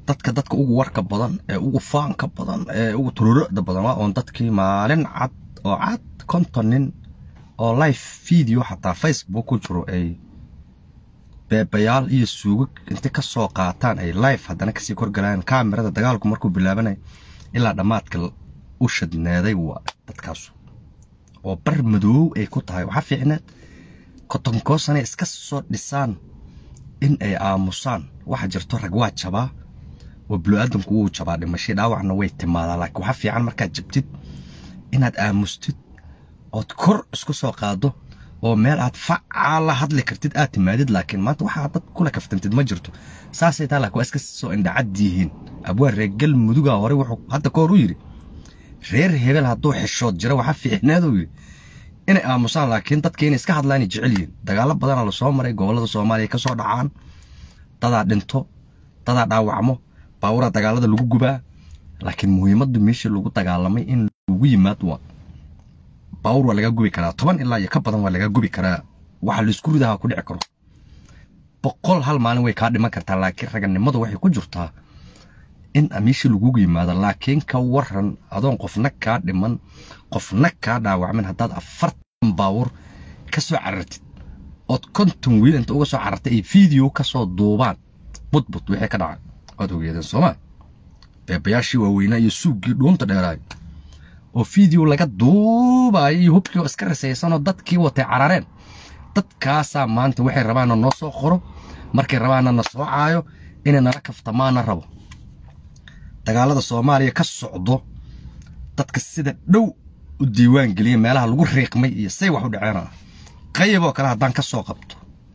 dadka dadka ugu warka badan ee ugu faanka badan ee ugu tururada badan waa oon dadkii maalin cad oo cad konton nin oo live video xataa facebook ku jiro ay beebayaal iyo suugo inta ka soo qaataan ay live haddana kasii korgalayaan kaamirada dagaalku markuu bilaabanay ilaa dhammaadka u shadneeday waa dadkaasu oo bar madoow ay ku tahay waxaa fiicneed kotonkoosana iska soo dhisaan in ay aamusaan waxa jirto rag waa jabaa oo bulu-aadamku wuu jabaa dhimashay dhaawacna way timaadaa laakiin waxaa fiican markaad jabtid inaad aamustid ood kor isku soo qaado oo meel aad facaa la hadli kartid aad timaadid laakiin maanta waxaa dad kula kaftantid ma jirto saasay taa laakiin waa iska soo indhacad yihiin abwaa reer galmudugaa hore wuxuu hadda ka hor u yidhi reer hebel hadduu xishood jira waxaa fiicneeduu yidhi inay aamusaan laakiin dadka inay iska hadlaan ay jecel yihiin dagaalo badana la soo maray gobollada soomaaliya ka soo dhacaan dadaa dhinto dadaa dhaawacmo baawuraa dagaalada lagu gubaa laakiin muhiimaddu meeshii lagu dagaalamay in lagu yimaad waa baawur waa laga gubi karaa toban ilaa iyo ka badan waa laga gubi karaa waxa laisku ridaha ku dhici karo boqol hal maalin way kaa dhiman kartaa laakiin raganimadu waxay ku jirtaa in meeshii lagugu yimaado laakiin ka waran adoon qofna kaa dhiman qofna kaa dhaawacmin haddaad afartan baawur ka soo carartid ood konton wiil inta uga soo carartay ay video ka soo duubaan budbud wixii ka dhacay waad ogeedeen soomaa beebayaashii waaweynaa iyo suuggii dhuunta dheeraay oo video laga duubaayo iyo hubkii oo iska risaysanoo dadkii watay carareen dadkaasaa maanta waxay rabaana noo soo qoro markay rabaana na soo caayo inay nala kaftamaana rabo dagaalada soomaaliya ka socdo dadka sida dhow u diiwaan geliya meelaha lagu riiqmay iyo say wax u dhaceena qayb oo kale haddaan ka soo qabto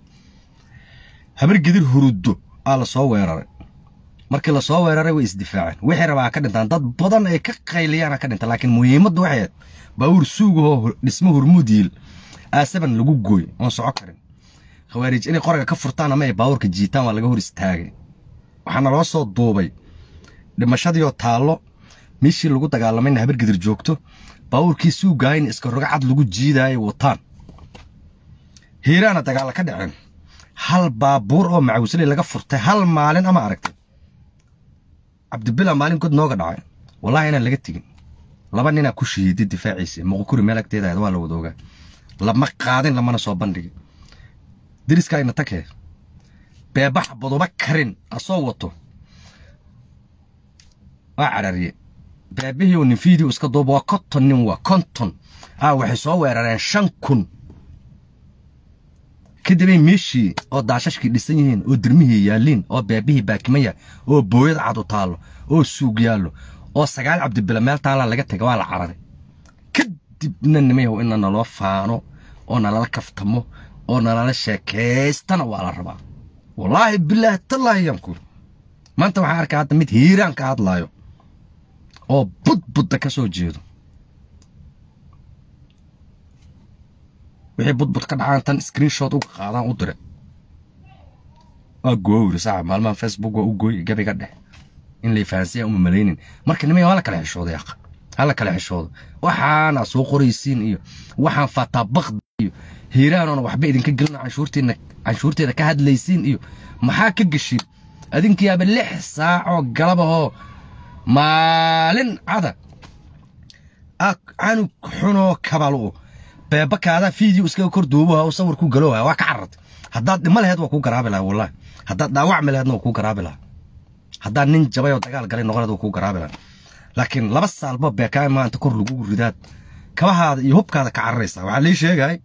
habar gidir huruddo aa la soo weeraray markii la soo weeraray way isdifaaceen wixii rabaa ka dhintaan dad badan ay ka qayliyaana ka dhinta laakiin muhiimaddu waxay ahayd baawur suugahoo dhismo hurmuud yiil aasaban lagu gooy oon soco karin khawaariij inay qoraga ka furtaan ama ay baawurka jiitaan waa laga hor istaagay waxaana loo soo duubay dhimashadiioo taallo meeshii lagu dagaalamayna habar gidir joogto baawurkii suugaayna iska roga cad lagu jiidaayay wataan hiiraana dagaalla ka dhaceen hal baabuur oo macawisley laga furtay hal maalin ama aragtay cabdibila maalin god nooga dhacay wallahi inaan laga tegin laba ninaa ku shahiiday difaaciisa muqukuri meel agteeda ahayd waa la wada ogaa lama qaadin lamana soo bandhigin deriska ayna tagee beebax baduba karin asoo wato waa carariye beebihii uu nin video iska duuba waa konton nin waa konton aa waxay soo weerareen shan kun kadibay meeshii oo daashashkii dhisan yihiin oo dirmihii yaalliin oo beebihii baakimaya oo booyad cad u taallo oo suug yaallo oo sagaal cabdibila meel taallaa laga tega waa la cararay kadibna nimayahow ina naloo faano oo nalala kaftamo oo nalala sheekaystana waa la rabaa wallaahi bilaahi tallaahi yaan kuuri maanta waxaan arkaa hadda mid hiiraan ka hadlaayo oo budbudda ka soo jeedo wixii budbud ka dhacaan tan screenshot uga qaadaan u dire waa goowri saaxib maalmaha facebook waa u gooy gabiga dheh in lay fahansiya uma malaynin marka nimaya waa la kala xishooday aqa ha la kala xishoodo waxaana soo qoraysiin iyo waxaan fatabakda iyo hiiraanoona waxba idinka gelina canshuurteedna canshuurteeda ka hadlaysiin iyo maxaa ka geshin adinkiyaaba lix saacoo galabahoo maalin cada canug xunoo kabalo beebakaadaa video iskaga kor duubaha oo sawir ku galowha waa ka carartay haddaad dhimo laheed waa kuu garaabi lahaa wallahi haddaad dhaawacmi laheedna waa kuu garaabi lahaa haddaad nin jabay oo dagaal galay noqoneed waa kuu garaabi lahaa laakiin laba saalba beekaa maanta kor lagu ridaad kabahaada iyo hubkaada ka cararaysaa waxaa lii sheegay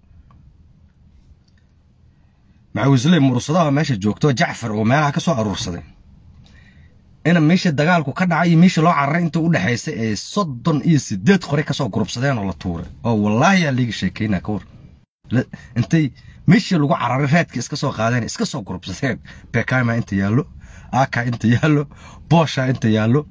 macawisley murursadaha meesha joogto jacfar oo meelaha ka soo aruursaday ina meeshii dagaalku ka dhacay iyo meeshii loo cararay inta u dhexaysay ee soddon iyo siddeed qore ka soo gurubsadeen oo la tuuray oo wallaahi yaa liiga sheekaynaa ka war intay meeshii lagu cararay raadkii iska soo qaadeen iska soo gurubsadeen beekayma inta yaallo aaka inta yaallo boosha inta yaallo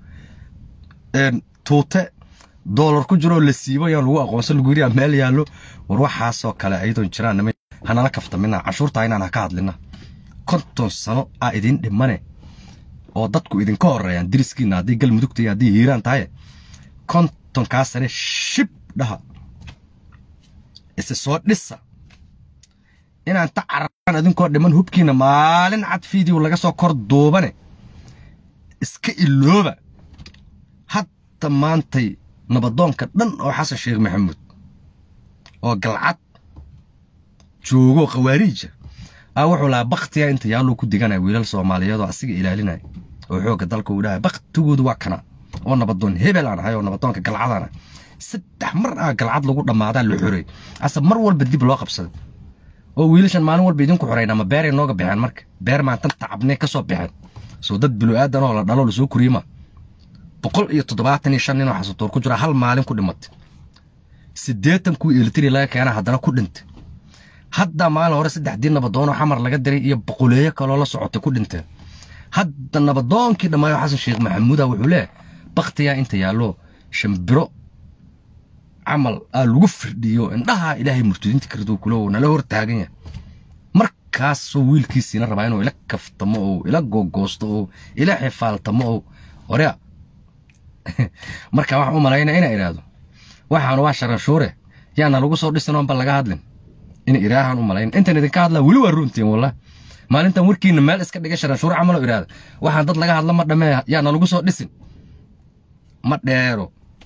tuute doolar ku jiroo la siibo yaan lagu aqoonsan lagu yiri meel yaallo war waxaasoo kale ayadoon jiraan nima hanala kaftamina canshuurta inaan ha ka hadlina konton sano aa idiin dhimane oo dadku idinka horeeyaan diriskiina haddii galmudugta iyo haddii hiiraan tahay kontonkaa sane shib dhaha ise soo dhisa inaan ta cararaan idinkoo dhiman hubkiina maalin cad video laga soo kor duubane iska ilooba hadda maantay nabadoonka dhan oo xasan sheekh maxamuud oo galcad joogo khawaariija a wuxuu lahaa baktiya inta yaaluu ku diganaya wiilal soomaaliyeed oo asiga ilaalinaya oo xoogga dalka uu dhahay baktigoodu waa kana oo nabadoon hebel aan ahay oo nabadoonka galcadaan ah saddex mar ah galcad lagu dhammaadaa la xorey ase mar walba dib loo qabsaday oo wiilashan maalin walba idinku xoreyn ama beeray nooga baxeen marka beer maantan tacabnay ka soo baxeen soo dad bilu-aadan oo la dhalo lasoo koriyema boqol iyo toddobaatan iyo shan nin oo xasatoor ku jira hal maalin ku dhimatay siddeetan kuwii elitiri laga keena haddana ku dhintay hadda maalin hore saddexdii nabadoonoo xamar laga diray iyo boqoleeyo kaloo la socotay ku dhinteen hadda nabadoonkii dhammaayo xasan sheekh maxamuuda wuxuu leeyahay baktiyaa inta yaallo shambiro camal aa lagu firdhiyo indhaha ilaahay murtudinta kardo kulo nala hor taagan yahay markaasuu wiilkiisiina rabaa inuu ila kaftamo oo ila googoosto oo ila xifaaltamo oo horea marka waxaan u malaynaa inaa idhaahdo waxaanu waa sharanshuure yaana lagu soo dhisin oonba laga hadlin ina iraahan u malayn intan idinka hadlaa weli waa runtiin wallah maalintan warkiina meel iska dhiga sharanshuure camaloo idhaahda waxaan dad laga hadla ma dhamee yaana lagu soo dhisin ma dheero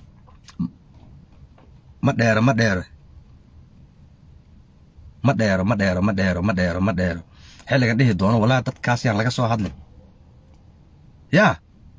ma dheero ma dheero ma dheero ma dheero ma dheero ma dheero ma dheero xilligan dhihi doono walaa dadkaas yaan laga soo hadlin yaa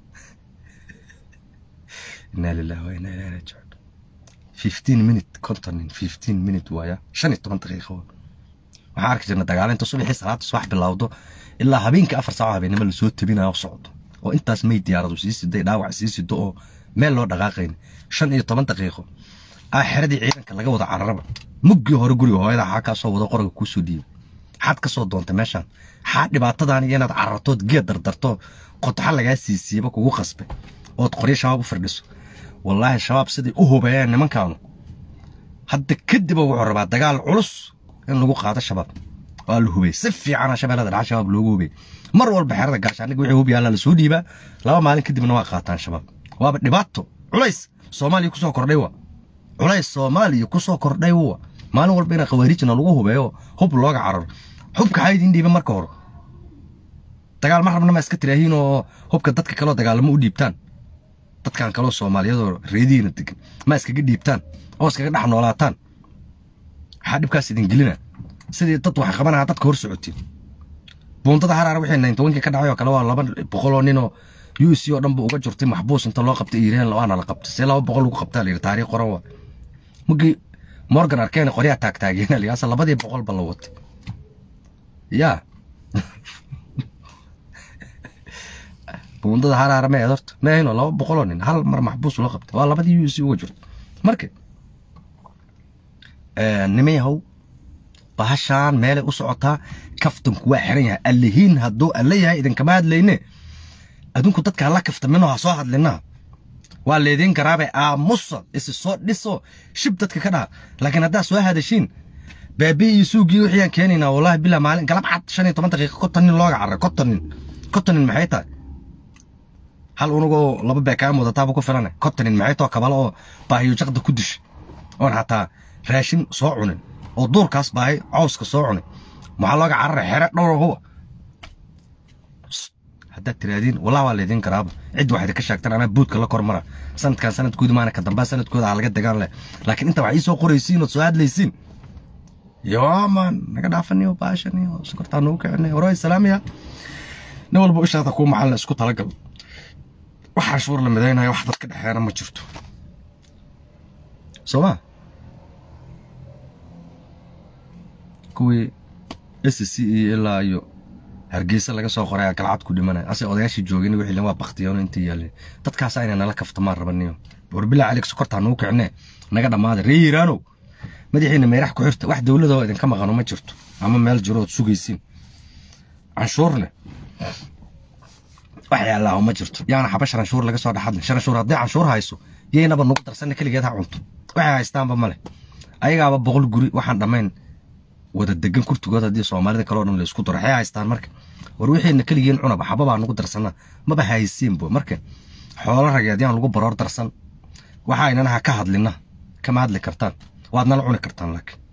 inaa lillahi wa inaa ilahi raajicuun fifteen minute contonin fifteen minute waaya shan iyo toban daqiiqo waxaan arki jirna dagaalinta subaxii salaada subax bilowdo ilaa habeenkii afar saaco habeenimo lasoo tabinayo socdo oo intaas may diyaaradu sii siday dhaawac sii sido oo meel loo dhaqaaqayn shan iyo toban daqiiqo aa xeradii ciidanka laga wada cararaba muggii hore guriga hooyada xaa kaa soo wado qoraga kuu soo dhiibay xaad ka soo doonta meeshaan xaa dhibaatadan iyo inaad carartood geed dardarto qotaxa lagaa siisiiyaba kugu qasbay ood qoryo shabaab u firdhiso wallaahi shabaab siday u hubeeyeen nimankaanu hadda kadib wuxuu rabaa dagaal culus in lagu qaado shabaab waa la hubey si fiicana shabeellada dhaca shabaab loogu hubey mar walba xerada gaashaaniga wixii hub yaalla la soo dhiibaa laba maalin kadibna waa qaataan shabaab waaba dhibaato culays soomaaliya kusoo kordhay wa culays soomaaliya kusoo kordhay wa maalin walba ina khawaarijna lagu hubeeyo hub looga cararo hubka xaa idin dhiiba marka hore dagaal ma rabna ma iska tiraahiin oo hubka dadka kaloo dagaalamo u dhiibtaan dadkan kaloo soomaaliyadoo reedihiina degan ma iskaga dhiibtaan oo iskaga dhex noolaataan waxaa dhibkaas idin gelina sidii dad wax qabanaha dadka hor socotiin buundada haraar wixii nayn tobankii ka dhacay oo kale waa laba boqoloo ninoo u c oo dhan ba uga jirtay maxbuus inta loo qabtay iireen waana la qabtay see laba boqol lagu qabtaa la yidhi taariikh qoran waa markii morgan arkeen qoryaa taagtaageena la asa labadii boqol ba la watay yaa buundada haraara ma horta maahino laba boqoloo nin hal mar maxbuus loo qabtay waa labadii u c uga jirto marka niman yahow bahashaan meelay u socotaa kaftanku waa xiran yahay allihiin hadduu alla yahay idinkama hadlayne adinku dadka hala kaftamino ha soo hadlina waa leediin garaabe aamusa isi soo dhiso shib dadka ka dhaha laakiin haddaa soo hadashiin baabi iyo suugii wixiyaan keenaynaa wallahi bilaa maalin galab cad shan iyo toban daqiiqa konton nin looga carray konton nin konton nin maxay tahay hal unugoo laba beekaam wadataaba ku filane konton nin maxay tao kabalo oo baahiyo jaqda ku dishay oon xataa raashin soo cunin oo duurkaas baahay cawska soo cunin maxaa looga cararay xere dhowr huwa haddaad tiraadiin wallah waa leediin garaaba cid wax idinka sheegtan anaa buudka la kormara sanadkan sanadkooda maana ka dambaa sanadkooda aa laga degaan leh laakiin inta wax ii soo qoraysiin ood soo hadlaysiin yooman naga dhaafaniyo baashaniyo sokortaa nagu kicinay hore salaamaya nin walba ishaada kuu macalin isku talagal wax canshuur la midaynayo wax dadka dhexeena ma jirto soo ma kuwii s c iyo ilaa iyo hargeysa laga soo qoray galcad ku dhimanaya ase odayaashii joogin wixii waa baktiyoon intii yaalin dadkaas ayna nala kaftamaan rabaniyo warbilaa calik sokortaa nagu kicine naga dhammaaday ree yiraanow madaxiina meerax ku xirta wax dowladoo idinka maqano ma jirto ama meel jiro ood sugaysiin canshuurne wax yaallaaho ma jirto yaana xaba sharanshuur laga soo dhexadlin sharanshuur haddii canshuur hayso yaynaba nugu darsanna keligeed ha cunto waxay haystaanba male ayagaaba boqol guri waxaan dhammayn wada degan kurtigood haddii soomaalida kaleo dhan la isku daro waxay haystaan marka war wixiina keligiin cunaba xababaa nugu darsanna maba haysiinbo marka xoolo rageed yaan lagu baroor darsan waxa aynana ha ka hadlina kama hadli kartaan waad nala cuni kartaan laakiin